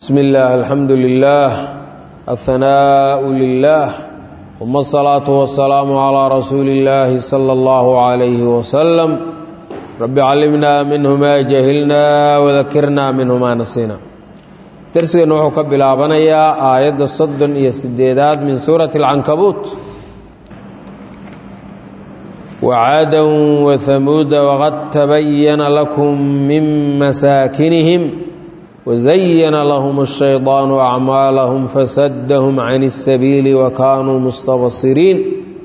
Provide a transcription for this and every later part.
بسم الله الحمد لله الثناء لله ثم الصلاة والسلام على رسول الله صلى الله عليه وسلم رب علمنا منه ما جهلنا وذكرنا منه ما نسينا درسنا وحو كبلابنيا آيات الصدن إيا السديدات من سورة العنكبوت وعادا وثمود وقد تبين لكم من مساكنهم وزين لهم الشيطان أعمالهم فسدهم عن السبيل وكانوا مستبصرين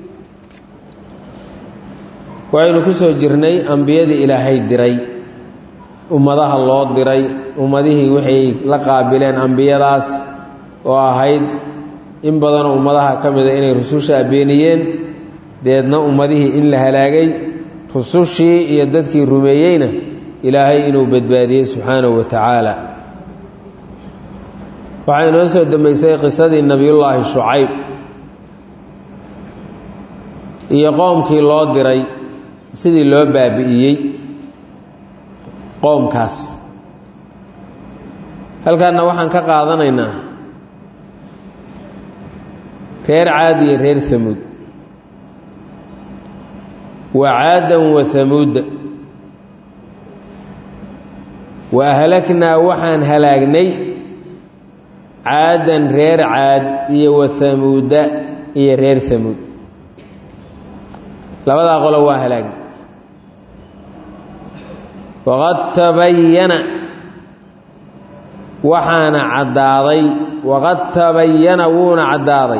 waxaynu ku soo jirnay ambiyadii ilaahay diray ummadaha loo diray ummadihii waxay la qaabileen ambiyadaas oo ahayd in badanoo ummadaha ka mida inay rususha abeeniyeen deedna ummadihii in la halaagay rusushii iyo dadkii rumeeyeyna ilaahay inuu badbaadiyey subxaanahu wa tacaala waxaa inoo soo dambeysay qisadii nebiyullaahi shucayb iyo qoomkii loo diray sidii loo baabi'iyey qoomkaas halkaanna waxaan ka qaadanaynaa reer caadi iyo reer hamuud wa caadan wa hamuudda wa ahlaknaa waxaan halaagnay caadan reer caad iyo wa hamuuda iyo reer hamuud labadaa qolo waa halaagnay waqad tabayana waxaana caddaaday waqad tabayana wuuna caddaaday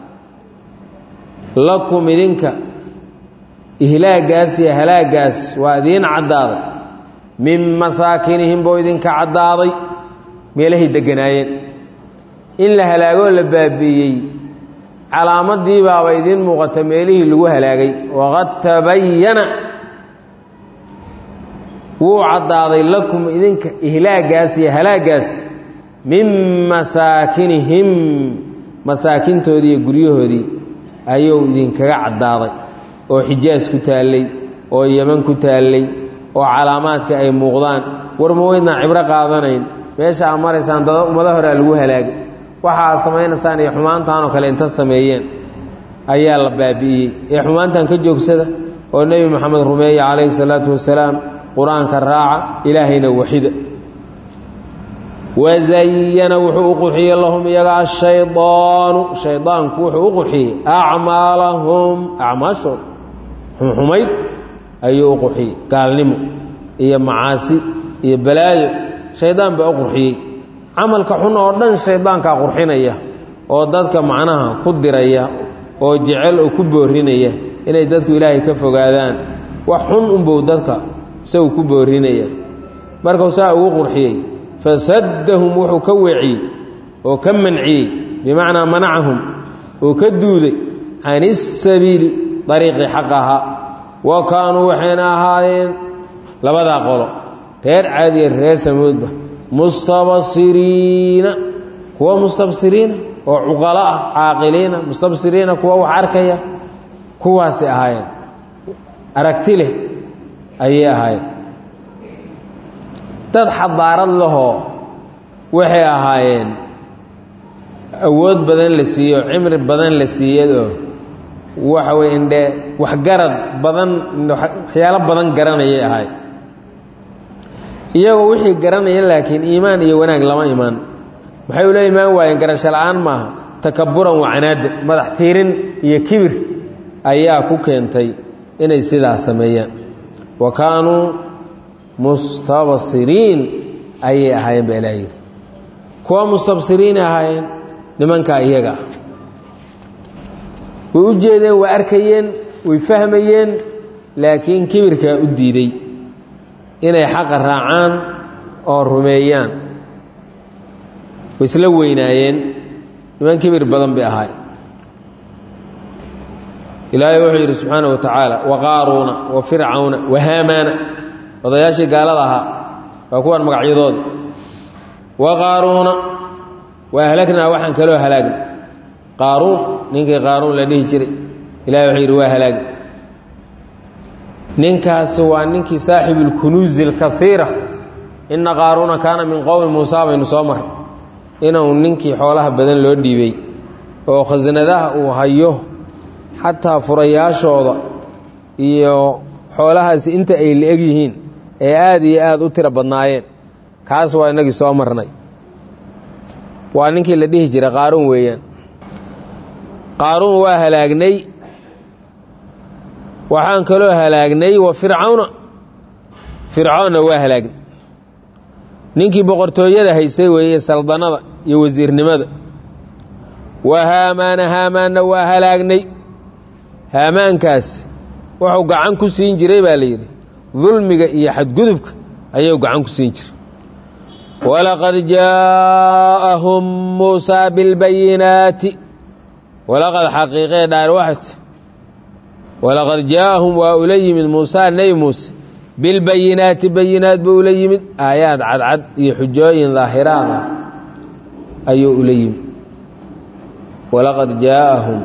lakum idinka ihlaagaas iyo halaagaas waa idiin caddaaday min masaakinihim buu idinka caddaaday meelahay degganaayeen in la halaagoo la baabi'iyey calaamadii baaba idiin muuqata meelihii lagu halaagay waqad tabayana wuu caddaaday lakum idinka ihlaagaas iyo halaagaas min masaakinihim masaakintoodii iyo guryahoodii ayuu idinkaga caddaaday oo xijaas ku taallay oo yeman ku taallay oo calaamaadka ay muuqdaan war ma weydnaa cibro qaadanayn meesha aa maraysaan dada ummado horea lagu halaagay waxa aad samaynaysaan iyo xumaantaanoo kale inta sameeyeen ayaa la baabi'iyey ee xumaantan ka joogsada oo nebi moxamed rumeeye calayhi salaatu wasalaam qur-aanka raaca ilaahayna waxida wazayana wuxuu u qurxiyey lahum iyaga ashaydaanu shaydaanku wuxuu u qurxiyey acmaalahum acmaashooda xumxumayd ayuu u qurxiyey gaalnimo iyo macaasi iyo balaayo shaydaan baa u qurxiyey camalka xun oo dhan shaydaankaa qurxinaya oo dadka macnaha ku diraya oo jecel oo ku boorinaya inay dadku ilaahay ka fogaadaan wax xun unbow dadka isagu ku boorinaya markuu saa ugu qurxiyey fasaddahum wuxuu ka weeciyey oo ka manciyey bimacnaa manacahum oo ka duuday can isabiili dariiqii xaq ahaa wa kaanuu waxayna ahaayeen labadaa qolo reer caadiya reer samuudba mustabsiriina kuwa mustabsiriina oo cuqalo ah caaqiliina mustabsiriina kuwa wax arkaya kuwaasay ahaayeen aragti leh ayay ahaayeen dad xadaarad lahoo waxay ahaayeen awood badan la siiye oo cimri badan la siiyadoo waxa weye indhe waxgarad badan waxyaalo badan garanayay ahayd iyagoo wixii garanaya laakiin iimaan iyo wanaag lama imaan maxay ula imaan waayeen garasho la-aan maaha takaburan wacanaada madax tiirin iyo kibir ayaa ku keentay inay sidaa sameeyaan wa kaanuu mustabsiriin ayay ahaayeen baa ilaa yidhi kuwa mustabsiriinay ahaayeen nimankaa iyaga ah way u jeedeen way arkayeen way fahmayeen laakiin kibirkaa u diiday inay xaqa raacaan oo rumeeyaan way isla weynaayeen niman kibir badan bay ahaay ilaahay wuxuu yidhi subxaana wa tacaala wa qaaruuna wa fircawna wa haamaana odayaashii gaalada ahaa waa kuwan magacyadooda wa qaaruuna wa ahlagnaa waxaan kaloo halaagna qaaruun ninkii qaaruun la dhihi jiray ilahay wuxuu yidhi waa halaagna ninkaasi waa ninkii saaxibu lkunuuzi alkaiira ina qaaruuna kaana min qowmi muusa baynu soo maray inuu ninkii xoolaha badan loo dhiibay oo khasanadaha uu hayo xataa furayaashooda iyo xoolahaasi inta ay la-eg yihiin ee aada iyo aada u tiro badnaayeen kaas waa inagii soo marnay waa ninkii la dhihi jiray qaaruun weeyaan qaaruun waa halaagnay waxaan kaloo halaagnay wa fircawna fircoonna waa halaagnay ninkii boqortooyada haystay weeye saldanada iyo wasiirnimada wa haamaana haamaanna waa halaagnay haamaankaas wuxuu gacan ku siin jiray baa la yidhi dulmiga iyo xadgudubka ayuu gacan ku siin jiray walaqad jaaءahum muusaa bilbayinaati walaqad xaqiiqee dhaar waxat walaqad jaaءahum waa ula yimid muusaa nebi muuse bilbayinaati bayinaat buu ula yimid aayaad cadcad iyo xujooyin daahiraad ah ayuu ula yimid walaqad jaaءahum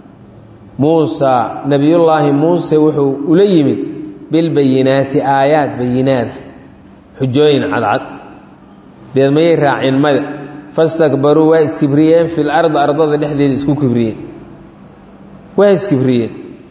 muusaa nebiyullaahi muuse wuxuu ula yimid bilbayinaati aayaad bayinaada xujooyin cadcad deed mayay raaceen mada fastakbaruu waa iskibriyeen fil ardi ardada dhexdeeda isku kibriyeen waa iskibriyeen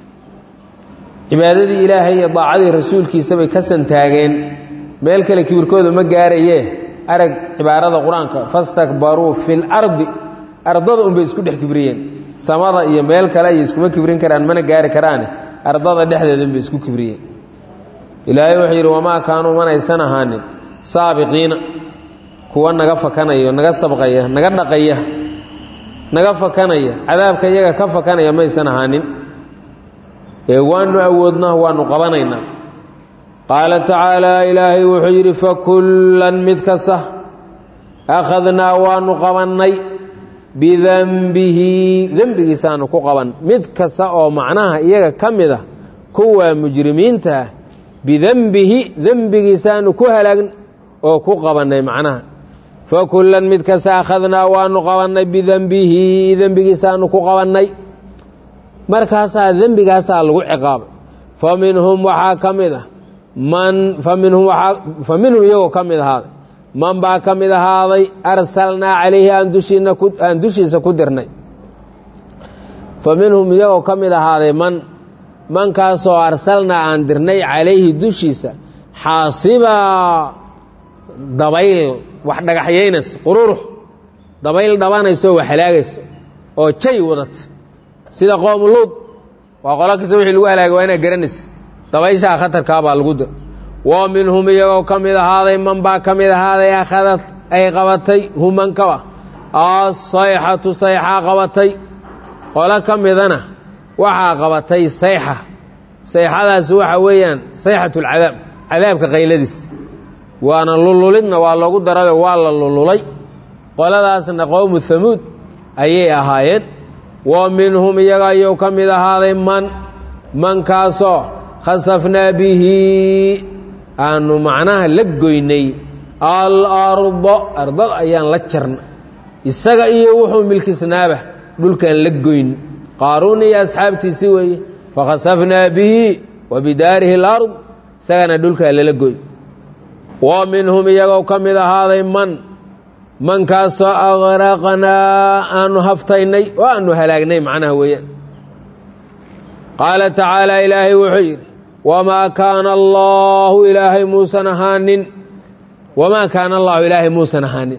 cibaadadii ilaahay iyo daacadii rasuulkiisa bay ka santaageen meel kale kibirkooda ma gaarayee arag cibaarada qur-aanka fastakbaruu fil ardi ardada unbay isku dhex kibriyeen samada iyo meel kale ay iskuma kibrin karaan mana gaari karaane ardada dhexdeeda unbay isku kibriyeen ilaahay wuxuu yidhi wamaa kaanuu manaysan ahaanin saabiqiina kuwa naga fakanaya naga sabqaya naga dhaqaya naga fakanaya cadaabka iyaga ka fakanaya maysan ahaanin ee waanu awoodnaa waanu qabanaynaa qaala tacaalaa ilaahay wuxuu yidhi fakullan mid kasta akhadnaa waanu qabannay bidanbihi dembigiisaanu ku qaban mid kasta oo macnaha iyaga ka mid a kuwa mujrimiinta ah bidenbihi dembigiisaanu ku halaagn oo ku qabannay macnaha fakullan mid kasta akhadnaa waanu qabannay bidenbihi dembigiisaanu ku qabannay markaasaa dembigaasaa lagu ciqaabay fa minhum waxaa ka mid ah man fa minhum waaa fa minhum iyagoo ka mid ahaaday man baa ka mid ahaaday arsalnaa calayhi aan dushiina ku aan dushiisa ku dirnay fa minhum iyagoo ka mid ahaaday man mankaasoo arsalnaa aan dirnay calayhi dushiisa xaasibaa dabayl wax dhagaxyaynaysa qururux dabayl dhabanayso wax halaagaysa oo jay wadata sida qoomu luud waa qolo kasta wixii lagu halaagay waa inaad garanaysa dabayshaa khatarkaabaa lagu dir wa minhum iyagoo ka mid ahaaday man baa ka mid ahaaday akhadad ay qabatay humankaba asayxatu sayxaa qabatay qolo ka midana waxaa qabatay sayxa sayxadaasi waxa weeyaan sayxatu lcadaab cadaabka qayladiis waana lululidna waa loogu darayo waa la lululay qoladaasna qowmu hamuud ayay ahaayeen wa minhum iyaga ayuu ka mid ahaaday man mankaasoo khasafnaa bihi aanu macnaha la goynay alarda ardad ayaan la jarna isaga iyo wuxuu milkisnaaba dhulkaan la goyn qaaruun iyo asxaabtiisi weeye fakhasafnaa bihi wa bidaarihi alard isagana dhulkaa lala goyn wa minhum iyagoo ka mid ahaaday man mankaasoo agraqnaa aanu haftaynay oo aanu halaagnay macnaha weeyaan qaala tacaala ilaahay wuxuu yidhi wamaa kaana allaahu ilaahay muusan ahaanin wamaa kaana allaahu ilaahay muusan ahaanin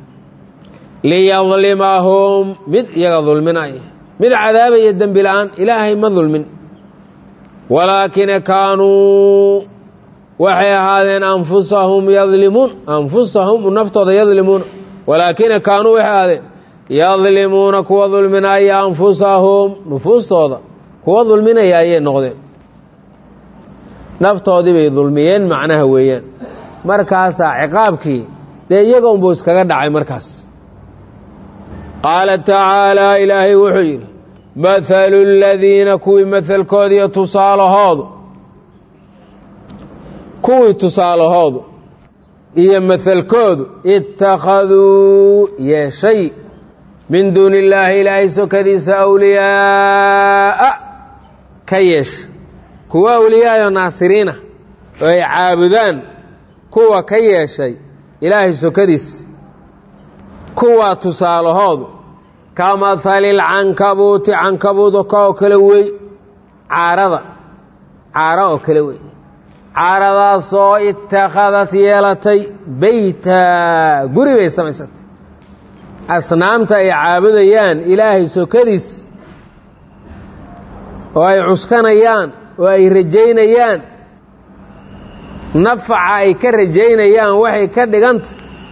liyadlimahum mid iyaga dulminaya mid cadaabaya dembi la-aan ilaahay ma dulmin walaakina kaanuu waxay ahaadeen anfusahum yadlimuun anfusahum naftooda yadlimuuna walaakina kaanuu waxay ahaadeen yadlimuuna kuwa dulminaya anfusahum nufuustooda kuwa dulminaya ayay noqdeen naftoodii bay dulmiyeen macnaha weeyaan markaasaa ciqaabkii dee iyaga unbuu iskaga dhacay markaas qaala tacaalaa ilaahay wuxuu yidhi mathalu ladiina kuwii mahalkooda iyo tusaalahoodu kuwii tusaalahoodu iyo mahalkoodu ittakhaduu yeeshay min duuni illaahi ilaahay sokadiisa awliyaa'a ka yeesha kuwa awliyaayoo naasiriina oo ay caabudaan kuwa ka yeeshay ilaahay sokadiisa kuwaa tusaalahoodu ka mahalil cankabuuti cankabuud oo kale wey caarada caara oo kale wey caaradaasoo itakhadat yeelatay beyta guri bay samaysatay asnaamta ay caabudayaan ilaahay sokadiis oo ay cuskanayaan oo ay rajaynayaan nafaca ay ka rajaynayaan waxay ka dhiganta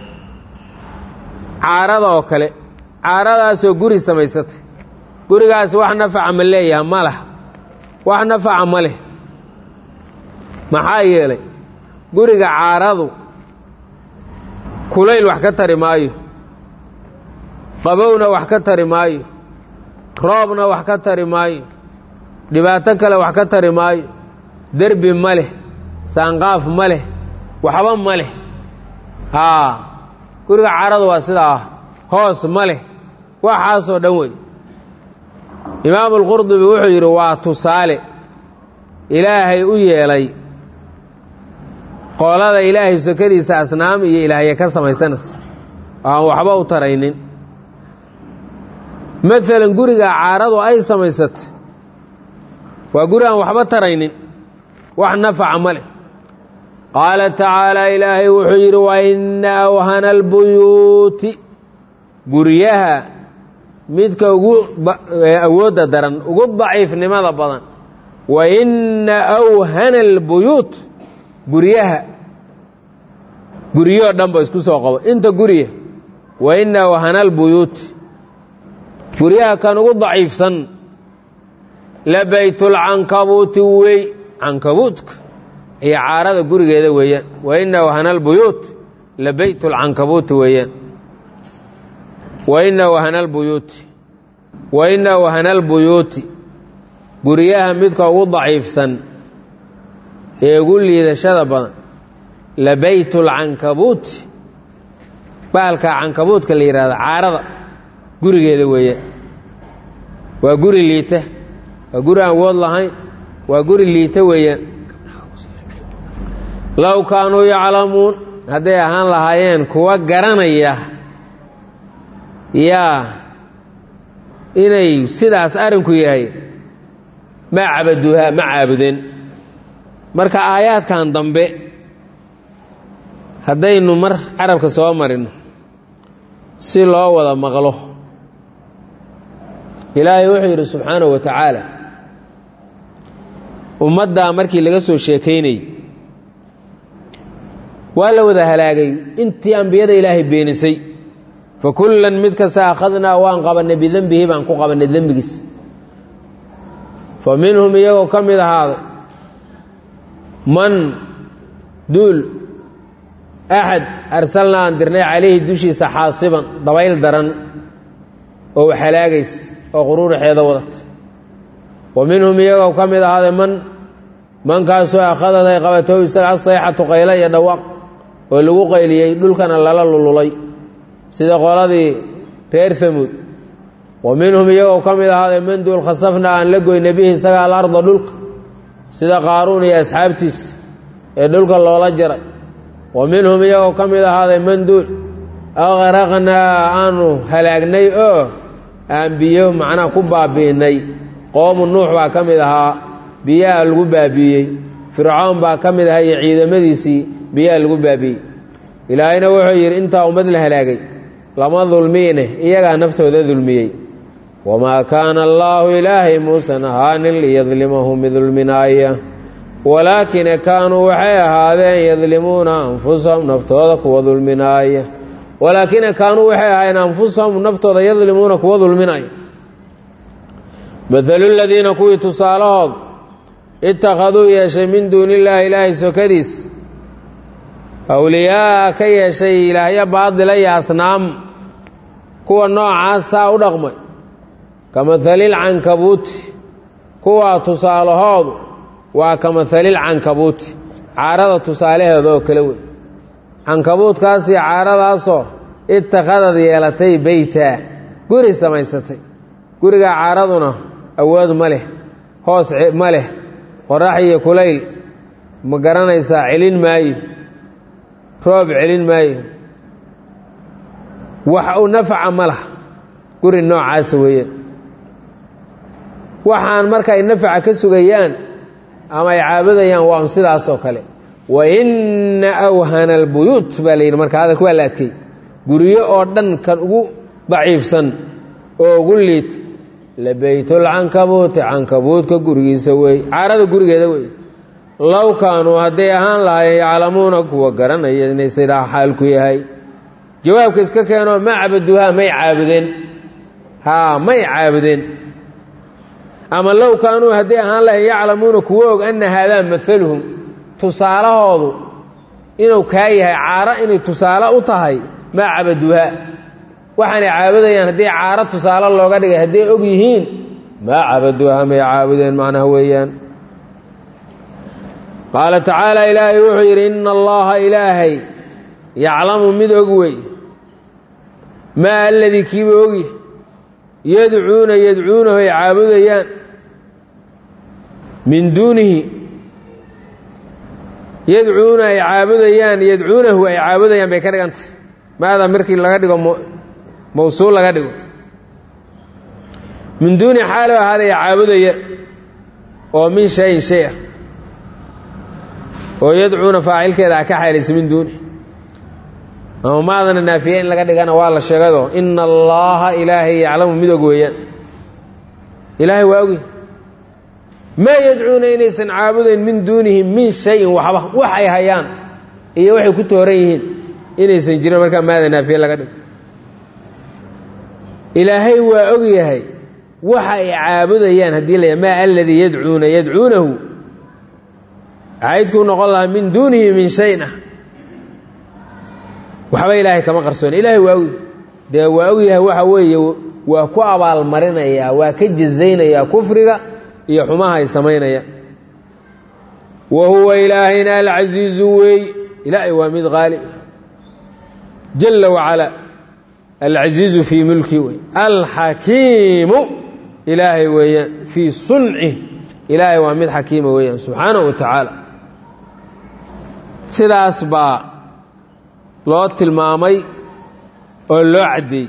caarada oo kale caaradaasoo guri samaysatay gurigaasi wax nafaca ma leeyaha ma laha wax nafaca ma leh maxaa yeelay guriga caaradu kulayl wax ka tari maayo qabowna wax ka tari maayo roobna wax ka tari maayo dhibaato kale wax ka tari maayo derbi ma leh saanqaaf ma leh waxba ma leh haa guriga caaradu waa sidaa hoos ma leh waxaasoo dhan wey imaamu alqurdubi wuxuu yidhi waa tusaale ilaahay u yeelay qoolada ilaahay sokadiisa asnaam iyo ilaahya ka samaysanaysa oo aan waxba u taraynin maalan guriga caaradu ay samaysatay waa guri aan waxba taraynin wax nafaca ma leh qaala tacaala ilaahay wuxuu yidhi wa ina awhana albuyuuti guryaha midka ugu awoodda daran ugu daciifnimada badan wa ina awhana albuyuut guryaha guryahoo dhan ba isku soo qabo inta guriya wa ina awhana albuyuuti guryaha kan ugu daciifsan la baytulcankabuuti wey cankabuutka iyo caarada gurigeeda weeyaan wa ina wahana albuyuut la beytulcankabuuti weeyaan wa ina wahana albuyuuti wa ina wahana albuyuuti guryaha midka ugu daciifsan ee ugu liidashada badan la beytulcankabuuti baalka cankabuutka la yidhahdo caarada gurigeeda weeyaan waa guri liita waa guri aan wood lahayn waa guri liita weeyaan low kaanuu yaclamuun hadday ahaan lahaayeen kuwa garanaya yaa inay sidaas arrinku yahay ma cabaduuhaa ma caabudeen marka aayaadkan dambe haddaynu mar carabka soo marino si loo wada maqlo ilaahay wuxuu yidhi subxaanahu wa tacaala ummaddaa markii laga soo sheekaynayey waa la wada halaagay intii ambiyada ilaahay beenisay fa kullan mid kasta akhadnaa waan qabannay bidenbihi baan ku qabannay dembigiis fa minhum iyagoo ka mid ahaaday man duul axad arsalnaa aan dirnay calayhi dushiisa xaasiban dabayl daran oo halaagays oo quruuraxeeda wadata wa minhum iyagoo ka mid ahaaday man mankaasoo akhadad ay qabatow isaga asayxatu qaylo iyo dhawaaq oo lagu qayliyey dhulkana lala lululay sida qoladii reer hamuud wa minhum iyagoo ka mid ahaaday man duul khasafna aan la goyna bihi isaga alarda dhulka sida qaaruun iyo asxaabtiis ee dhulka loola jaray wa minhum iyagoo ka mid ahaaday man duul aqraqnaa aanu halaagnay oo aan biyo macnaha ku baabi'inay qoomu nuux baa ka mid ahaa biyaha lagu baabi'iyey fircoon baa ka mid ahaa iyo ciidamadiisii biyaha lagu baabi'iyey ilaahayna wuxuu yidhi intaa ummad la halaagay lama dulmiine iyagaa naftooda dulmiyey wamaa kaana allaahu ilaahay muusan ahaanin liyadlimahum bidulminaaya walaakina kaanuu waxay ahaadeen yadlimuuna anfusahum naftooda kuwa dulminaaya walaakina kaanuu waxay ahaayeen anfusahum naftooda yadlimuuna kuwa dulminaya mathalu ladiina kuwii tusaalahood ittakhaduu yeeshay min duuni illaahi ilaahay sokadiis awliyaaa ka yeeshay ilaahyo baadila iyo asnaam kuwa noocaasaa u dhaqmay ka mahalil cankabuuti kuwaa tusaalahoodu waa ka mahalil cankabuuti caarada tusaalaheeda oo kale wey cankabuudkaas iyo caaradaasoo ittakhadad yeelatay beyta guri samaysatay gurigaa caaraduna awood ma leh hoos ma leh qorax iyo kulayl ma garanaysaa celin maayo roob celin maayo wax u nafaca ma laha guri noocaasa weeyaan waxaan marka ay nafaca ka sugayaan ama ay caabudayaan waa un sidaas oo kale wa inna awhana albuyuut baa la yidhi marka hadalka waa la adkey guryo oo dhan kan ugu daciifsan oo ugu liit labaytulcankabuuti cankabuudka gurigiisa wey caarada gurigeeda wey low kaanuu hadday ahaan lahaayeen yaclamuuna kuwa garanaya inay sidaa xaalku yahay jawaabka iska keenoo ma cabaduuhaa may caabudeen haa may caabudeen ama low kaanuu hadday ahaan lahayen yaclamuuna kuwa og anna haadaa maaluhum tusaalahoodu inuu kaa yahay caaro inay tusaale u tahay maa cabaduuhaa waxaanay caabudayaan haddii caaro tusaale looga dhigay hadday og yihiin maa cabaduuhaa may caabudeen macnaha weeyaan qaala tacaala ilaahay wuxuu yidhi ina allaha ilaahay yaclamu mid og wey maa aladii kiiba ogi yadcuuna yadcuunahu ay caabudayaan min duunihi yadcuuna ay caabudayaan yadcuunahu ay caabudayaan bay ka dhigantay maada markii laga dhigo mawsuul laga dhigo min duuni xaalo ahaaday caabudaya oo min shayin shay ah oo yadcuuna faacilkeeda a ka xaalaysa min duuni ama maadana naafiye in laga dhigana waa la sheegado ina allaha ilaahay yaclamu mid og weeyaan ilaahay waa ogi maa yadcuuna inaysan caabudayn min duunihi min shayin waxba wax ay hayaan iyo waxay ku tooran yihiin inaysan jirin markaa maada naafiye laga dhigo ilaahay waa og yahay waxa ay caabudayaan haddii la maa aladii yadcuuna yadcuunahu caydkuu noqon lahaa min duunihi min shayin ah waxba ilaahay kama qarsoona ilaahay waa ogyahay dee waa ogyahay waxa weeye waa ku abaalmarinayaa waa ka jazaynayaa kufriga iyo xumaha ay samaynayaan wa huwa ilaahayna alcasiizu weey ilaahay waa mid qaalib jala wacalaa alcasiizu fii mulki wey alxakiimu ilaahay weeyaan fii suncih ilaahay waa mid xakiima weeyaan subxaanahu wa tacaala sidaas baa loo tilmaamay oo loo caddeeyey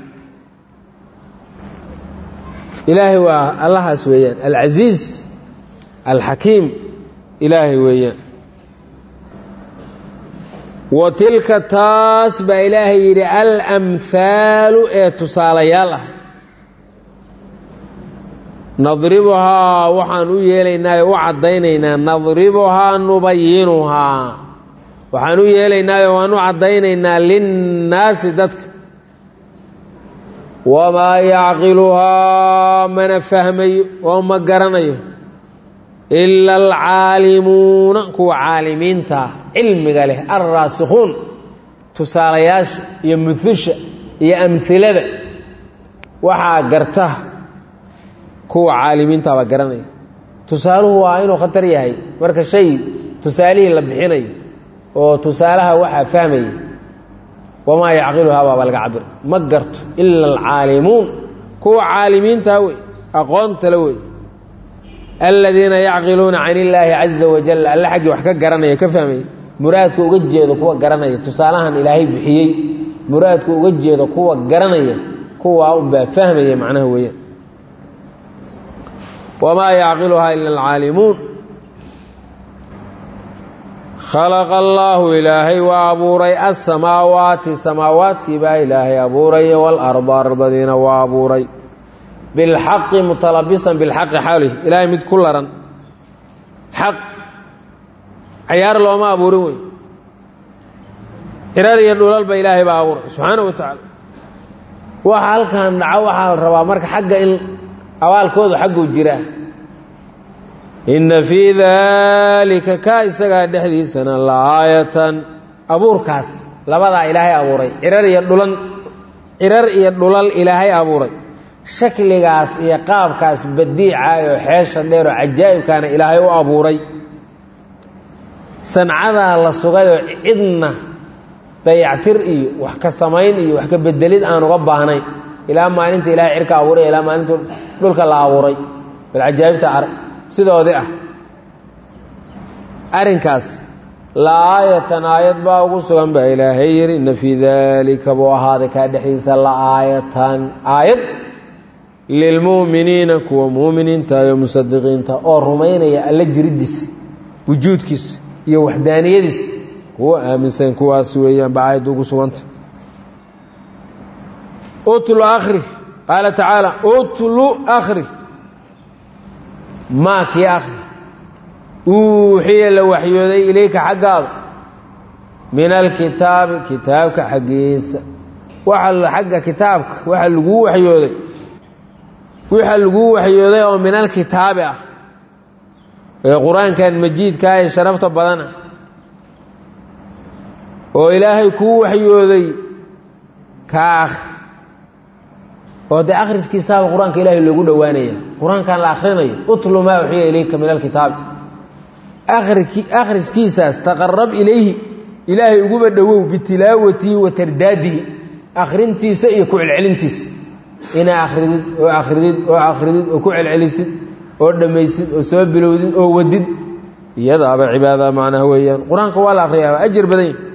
ilaahay waa allahaas weeyaan alcasiiz alxakiim ilaahay weeyaan wa tilka taas baa ilaahay yidhi alamhaalu ee tusaalayaal ah nadribuhaa waxaan u yeelaynaa oo u caddaynaynaa nadribuhaa nubayinuhaa waxaan u yeelaynaayo waan u caddaynaynaa linnaasi dadka wamaa yacqiluhaa mana fahmayo oo ma garanayo ila alcaalimuuna kuwa caalimiinta ah cilmiga leh alraasikhuun tusaalayaasha iyo muhusha iyo amhilada waxaa garta kuwa caalimiinta baa garanaya tusaaluhu waa inuu khatar yahay marka shay tusaalihii la bixinayo oo tusaalaha waxaa fahmaya wamaa yacqiluhaa baaba laga cabir ma garto ila alcaalimuun kuwa caalimiintaa wey aqoontala wey aladiina yacqiluuna can illaahi caza wajal alle xaggii wax ka garanaya ka fahmaya muraadka uga jeedo kuwa garanaya tusaalahan ilaahay bixiyey muraadka uga jeedo kuwa garanaya kuwaa unbaa fahmaya macnaha weeyaan wamaa yacqiluhaa ila alcaalimuun khalaqa allaahu ilaahay waa abuuray asamaawaati samaawaadkii baa ilaahay abuuray waalarda ardadiina waa abuuray bilxaqi mutalabisan bilxaqi xawlih ilaahay mid ku laran xaq cayaar looma abuurin wey cirar iyo dhulalba ilaahay baa abuuray subxaana wa tacaala waxa halkan dhaco waxaa la rabaa marka xagga in abaalkoodu xagguu jiraa inna fii daalika kaa isagaa dhexdiisana la aayatan abuurkaas labadaa ilaahay abuuray cirar iyo dhulan cirar iyo dhulal ilaahay abuuray shakligaas iyo qaabkaas badiicaayoo xeesha dheeroo cajaa'ibkaana ilaahay u abuuray sancadaa la sugayoo cidna dayactir iyo wax ka samayn iyo wax ka bedelid aan uga baahnayn ilaa maalinta ilahay cirka abuuray ilaa maalinta dhulka la abuuray bal cajaa'ibta arag sidoodii ah arrinkaas la aayatan aayad baa ugu sugan baa ilaahay yidhi inna fii daalika buu ahaaday kaa dhexdiisa la aayatan aayad lilmu'miniina kuwa mu'miniinta iyo musadiqiinta oo rumaynaya alla jiriddiisa wujuudkiisa iyo waxdaaniyadiisa kuwa aaminsan kuwaas weeyaan ba aayadda ugu suganta utlu akhri qaala tacaala utlu akhri maa kii akhri uuxiya la waxyooday ilayka xaggaada min alkitaabi kitaabka xaggiisa waxa xagga kitaabka waxa laguu waxyooday waxa laguu waxyooday oo min alkitaabi ah ee qur-aankan majiidkaa ee sharafta badana oo ilaahay kuu waxyooday ka akhri oo dee akhriskiisaaba qur-aanka ilaahay loogu dhowaanaya qur-aankan la akhrinayo utlu maa uxiya ilayka min alkitaabi akhriskiisaas taqarab ilayhi ilaahay uguba dhowow bitilaawatihi wa tardaadihi akhrintiisa iyo ku celcelintiisa inaa akhridid oo akhridid oo akhridid oo ku celcelisid oo dhammaysid oo soo bilowdid oo wadid iyadaaba cibaada macnaha weeyaan qur-aanka waa la akhriyaa waa ajir badan yahy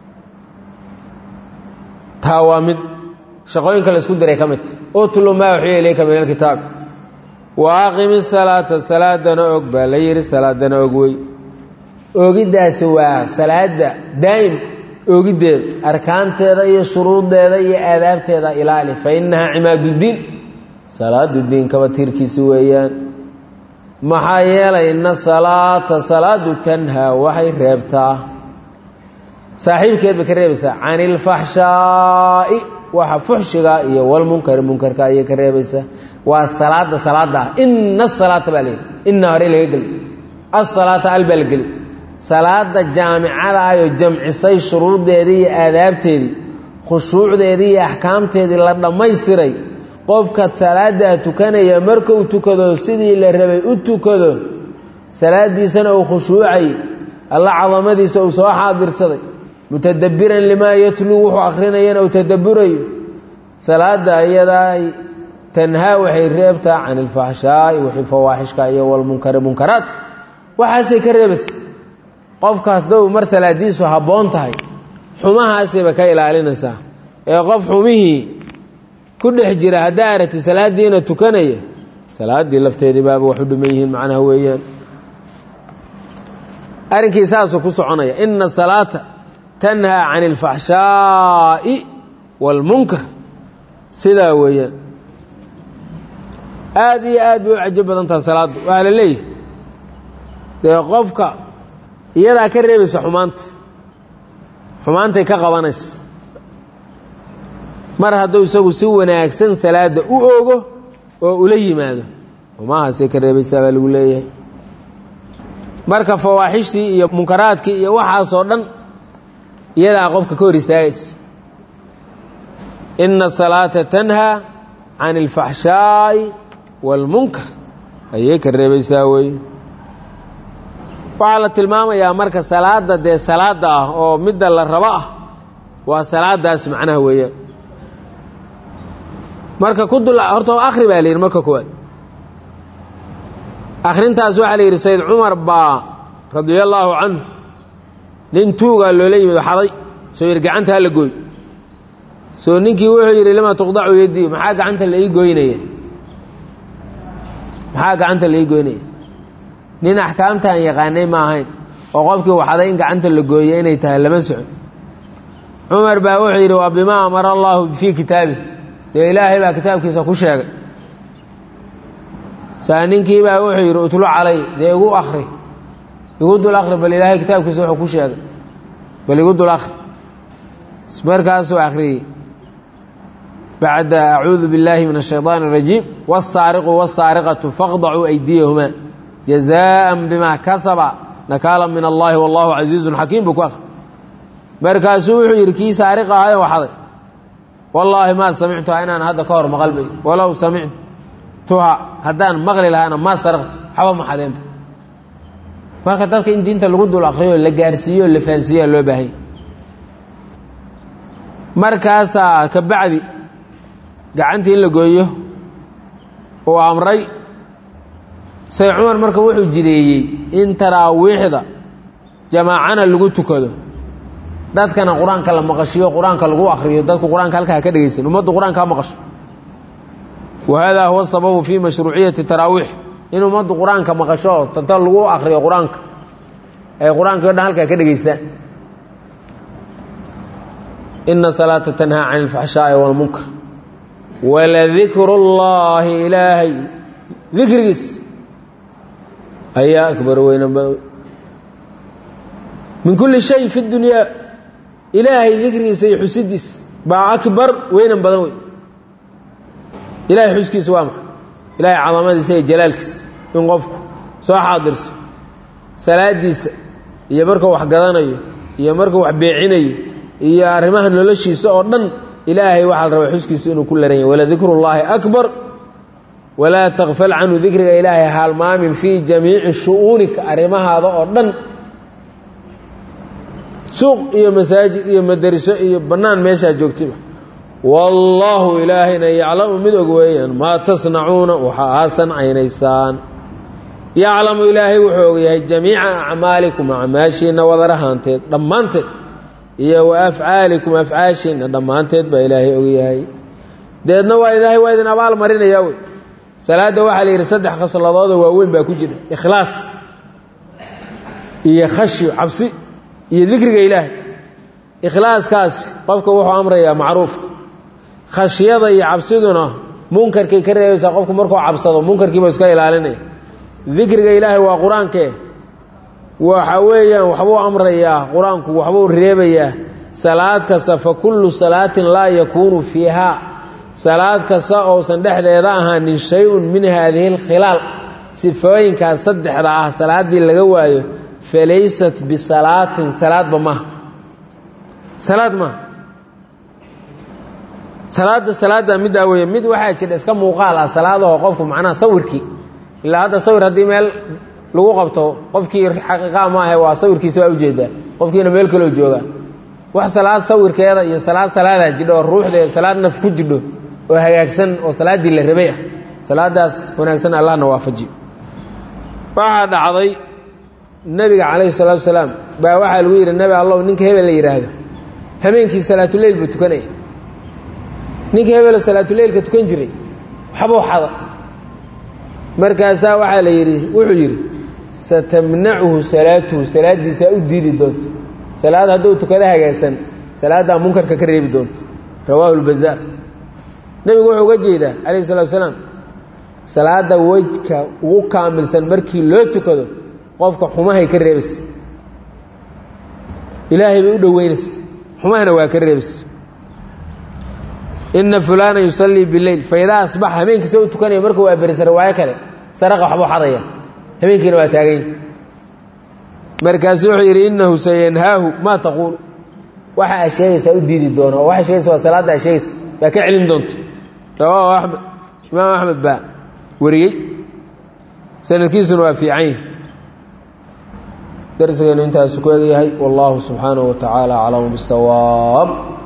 taa waa mid shaqooyinka la isku diray ka midta utlu maa uxiya ilayka min alkitaab wa aqimi salaata salaadana og baa la yidhi salaadana og wey oogiddaasi waa salaada daa'im oogiddeeda arkaanteeda iyo shuruuddeeda iyo aadaabteeda ilaali fa innahaa cimaaduddiin salaadu diinkaba tiirkiisi weeyaan maxaa yeelay inna salaata salaadu tanhaa waxay reebtaa saaxiibkeed bay ka reebaysaa can ilfaxshaa'i waxa fuxshiga iyo walmunkari munkarka ayay ka reebaysaa waa salaada salaada ah ina asalaata baa layidhi inaa hore laga geli asalaata al baa la geli salaada jaamicada ayoo jamcisay shuruurdeedii iyo aadaabteedii khushuucdeedii iyo axkaamteedii la dhammaystiray qofka salaadaa tukanaya markuu tukado sidii la rabay u tukado salaadiisana uu khushuucay alla cadamadiisa uu soo xaadirsaday mutadabiran limaa yatluu wuxuu akhrinayana uu tadaburayo salaada iyadaa tanhaa waxay reebtaa can ilfaxshaa'i wixii fawaaxishka iyo walmunkari munkaraadka waxaasay ka reebaysa qofka haddou mar salaadiisu habboon tahay xumahaasayba ka ilaalinaysaa ee qof xumihii ku dhex jira haddaa aragti salaadiina tukanaya salaaddii lafteedii baaba wax u dhiman yihiin macnaha weeyaan arrinkii saasuu ku soconaya ina salaata tanhaa can ilfaxshaa'i waalmunkar sidaa weeyaan aada iyo aad bay u cajo badan taha salaaddu waa la leeyahay dee qofka iyadaa ka reebaysa xumaanta xumaantay ka qabanaysa mar hadduu isagu si wanaagsan salaadda u ogo oo ula yimaado xumahaasay ka reebaysaa baa lagu leeyahay marka fawaaxishtii iyo munkaraadkii iyo waxaasoo dhan iyadaa qofka ka hor istaagaysa ina salaata tanhaa can ilfaxshaa'i waalmunkar ayay ka reebaysaa wey waxaa la tilmaamayaa marka salaada dee salaada ah oo midda la rabo ah waa salaadaas macnaha weeyaan marka ku dul horta akhri baa la yidhi marka koowaad akhrintaas waxaa la yidhi sayd cumar baa radia allaahu canhu nin tuugaa loola yimid xaday soo yidhi gacanta ha la gooy soo ninkii wuxuu yidhi lima tuqdacu yadii maxaa gacanta la ii goynaya maxaa gacanta la ii goynaya nin axkaamtaan yaqaanay ma ahayn oo qofkii waxaday in gacanta la gooye inay tahay lama socon cumar baa wuxuu yidhi waa bimaa amara allaahu fii kitaabi dee ilaahay baa kitaabkiisa ku sheegay saa ninkii baa wuxuu yidhi utlu calay dee igu akri igu dul akri bal ilaahay kitaabkiisa wuxuu ku sheegay bal igu dul akri markaasuu akhriyey bacda acuudu biاllaahi min الshayطaan الrajiim wالsaariqu wالsaariqatu faqdacuu aydiyahumaa jazaءa bima kasaba nakaala min allahi wallahu casiizu xakiim buu ku akri markaasuu wuxuu yidhi kii saariq ahayo waxday wallaahi maa samictuha inaan hadda ka hor maqalbay walow samictuha haddaan maqli lahaana maa saraqtu waxba ma xadeenba marka dadka in diinta lagu dul akriyo la gaarsiiyo la fahansiiya loo baahanya markaasaa ka bacdi gacantii in la gooyo uu amray say cumar marka wuxuu jideeyey in taraawiixda jamaacana lagu tukado dadkana qur-aanka la maqashiyo qur-aanka lagu akriyo dadku qur-aanka halkaa ka dhegaysan ummaddu qur-aanka ha maqasho wa hada huwa sababu fii mashruuciyati taraawiix in ummaddu qur-aanka maqasho tanta lagu akriyo qur-aanka ay qur-aanka o dhan halkaa ka dhegaystaan ina salaata tanhaa can ilfaxshaa'i walmunkar waladikru llaahi ilaahay dikrigiis ayaa akbar weynan min kulli shay fi dunyaa ilaahay dikrigiisa iyo xusidiis baa akbar weynan badan wey ilaahay xuskiisa waa maxay ilaahay cadamadiisa iyo jalaalkiisa in qofku soo xaadirso salaadiisa iyo markuu wax gadanayo iyo markuu wax beecinayo iyo arrimaha noloshiisa oo dhan ilaahay waxaa la rabaa xuskiisa inuu ku laran yahy waladikru llaahi akbar walaa takfal canhu dikriga ilaahay haalmaamin fii jamiici shu'uunika arrimahaada oo dhan suuq iyo masaajid iyo madariso iyo bannaan meeshaa joogtaba wallaahu ilaahayna yaclamu mid og weeyaan maa tasnacuuna waxa aa sancaynaysaan yaclamu ilaahay wuxuu ogyahay jamiica acmaalikum acmaashiinna wadarahaanteed dhammaanteed iyo wa afcaalikum afcaashiinna dhammaanteed baa ilaahay ogyahay deedna waa ilaahay waa idin abaal marinayaa wey salaadda waxaa la yidhi saddex khasladooda waaweyn baa ku jira ikhlaas iyo khashyo cabsi iyo dikriga ilaahay ikhlaaskaas qofka wuxuu amrayaa macruufka khashyada iyo cabsiduna munkarkay ka reebaysaa qofku markuu cabsado munkarkiiba iska ilaalinaya dikriga ilaahay waa qur-aankee waxa weeyaan waxbuu amrayaa qur-aanku waxbuu reebayaa salaad kasta fa kullu salaatin laa yakuunu fiiha salaad kasta ousan dhexdeeda ahaanin shay-un min haadihi alkhilaal sifooyinkaas saddexda ah salaaddii laga waayo falaysat bisalaatin salaadba maaha salaad maaha salaadda salaadda middaa weeye mid waxaa jira iska muuqaal ah salaadaho qofku macnaha sawirkii ilaa hadda sawir haddii meel lagu qabto qofkii xaqiiqaa maahe waa sawirkiisa waa ujeedaa qofkiina meel kaloo jooga wax salaad sawirkeeda iyo salaad salaadaa jidho oo ruuxdeeda salaad naf ku jidho oo hagaagsan oo salaaddii la rabay ah salaadaas wanaagsan allahna waafajiyo waxaa dhacday nebiga calayhi salaatu salaam baa waxaa lagu yidhi nebi allow ninka hebel la yidhaahdo habeenkii salaatuleyl buu tukanaya ninka hebelo salaatuleylka tukan jiray waxbuu xada markaasaa waxaa la yidhi wuxuu yidhi satamnacuhu salaatuhu salaaddiisaa u diidi doonto salaad hadduu tukado hagaagsan salaaddaa munkarka ka reebi doonto rawaahu lbazaar nebigu wuxuu uga jeedaa calayhi salatu salaam salaadda wejka ugu kaamilsan markii loo tukado qofka xumahay ka reebaysa ilaahay bay u dhoweynaysa xumahana waa ka reebaysa ina fulaana yusallii bileyl faidaa asbaxa habeenkiisa u tukanaya markuu waa berisa riwaayo kale saraqa waxbuu xadaya habeenkiina waa taaganya markaasu wuxuu yidhi innahu sayanhaahu maa taquul waxa aa sheegaysaa u diidi doona oo waxay sheegaysa waa salaadda aa sheegaysa baa ka celin doonta rawaahu axmed imaam axmed baa wariyey sanadkiisuna waa fiican yahi darsigeenu intaasu ku egyahay wallahu subxaanahu wa tacaala aclamu bisawaab